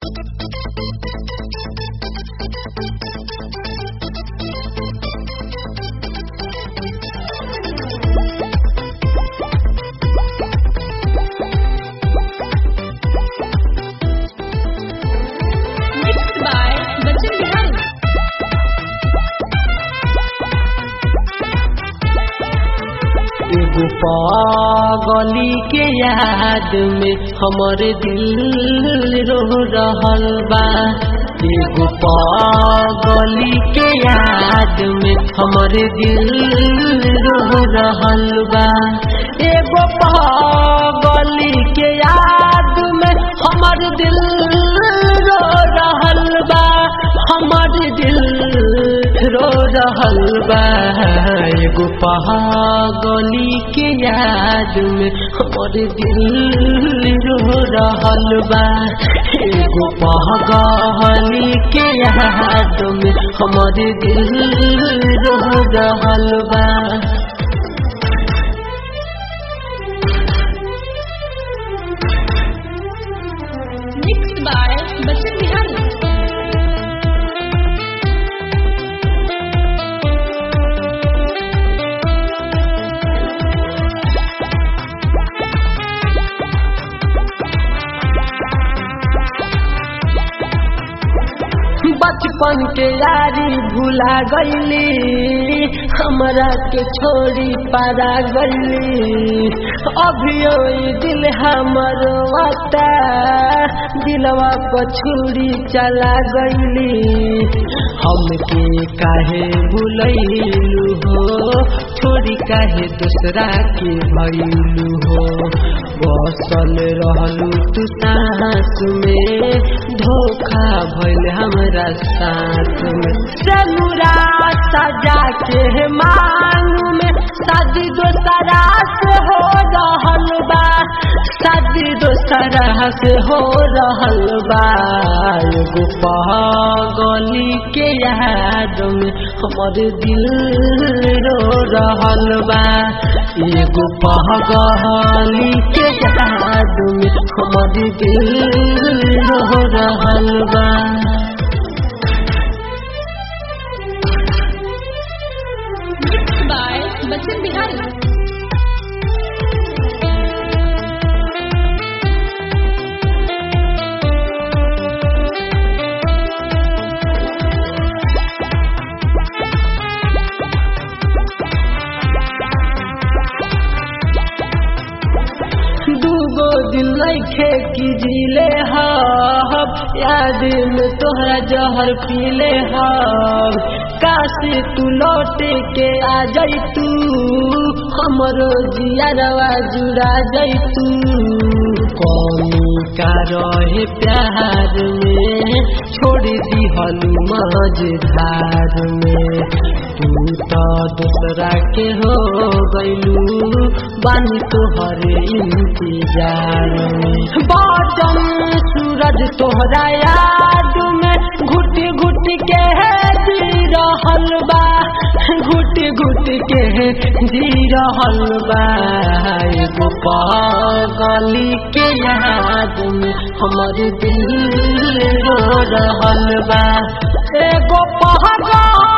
Mixed by Bachchan Bihari. एगो पागली के याद में हमर दिल रो रहल बा एगो पागली के याद में हमर दिल रो रहल बा एगो पागली के याद में हमर दिल रो रहल बा हमर दिल रो रहल बा एगो पागली के याद में हमर दिल रो रहल बा एगो पागली के याद में हमर दिल रो रहल बा Mixed by Bachchan Bihari. बचपन के यारी भुला गईली हमरा के छोड़ी पारा गईली अभियो ई दिल हमर वाता दिलवा पर छुरी चला गईली हमके काहे भुलैलू हो छोड़ी काहे दूसरा के भैलू हो बसल रहलू तू सांस में धोखा भइल हमरा साथ में सनुरा सजा के मांग में शादी दोसरा से हो रहल बा शादी दोसरा से हो रहल बा एगो पागली के याद में हमर दिल रो रहल बा एगो पागली के याद में हमर दिल रो रहल बा Mixed by Bachchan Bihari. दूगो दिल लैखे की जिले हब याद में तोहरा जहर पीले हब काश तू लौट के आ जाई तू हमरो जियारवा जुड़ा जाई तू कौमी का रहे प्यार में छोड़ दी हलू मझधार में तू तो दूसरा के हो गईलू बानी तोहरे इंतजार में बाटम सूरज तोहरा याद में घुट घुट के जी रहल बा घुट घुट के जी रहल बा एगो पागली के याद में हमर दिल रो रहल बा एगो पागल